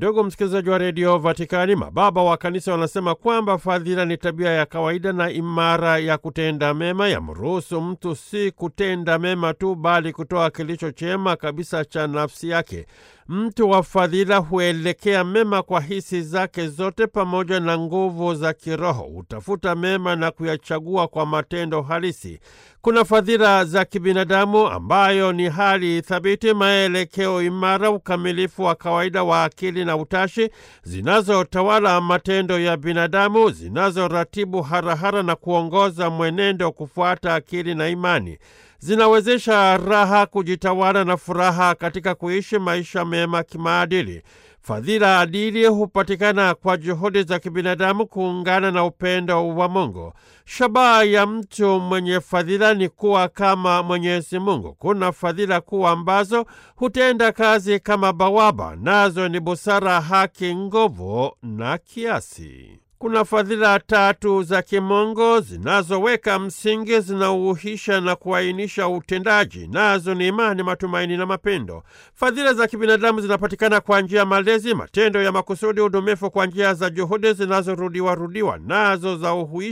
Ndugu msikilizaji wa redio Vatikani, mababa wa kanisa wanasema kwamba fadhila ni tabia ya kawaida na imara ya kutenda mema, yamruhusu mtu si kutenda mema tu, bali kutoa kilicho chema kabisa cha nafsi yake. Mtu wa fadhila huelekea mema kwa hisi zake zote pamoja na nguvu za kiroho, hutafuta mema na kuyachagua kwa matendo halisi. Kuna fadhila za kibinadamu ambayo ni hali thabiti, maelekeo imara, ukamilifu wa kawaida wa akili na utashi, zinazotawala matendo ya binadamu, zinazoratibu harahara na kuongoza mwenendo kufuata akili na imani zinawezesha raha kujitawala na furaha katika kuishi maisha mema kimaadili. Fadhila adili hupatikana kwa juhudi za kibinadamu kuungana na upendo wa Mungu. Shabaha ya mtu mwenye fadhila ni kuwa kama Mwenyezi Mungu. Kuna fadhila kuu ambazo hutenda kazi kama bawaba, nazo ni busara, haki, nguvu na kiasi. Kuna fadhila tatu za kimungu zinazoweka msingi, zinauhisha na kuainisha utendaji, nazo ni imani, matumaini na mapendo. Fadhila za kibinadamu zinapatikana kwa njia ya malezi, matendo ya makusudi, udumifu kwa njia za juhudi zinazorudiwarudiwa, nazo za uhuisha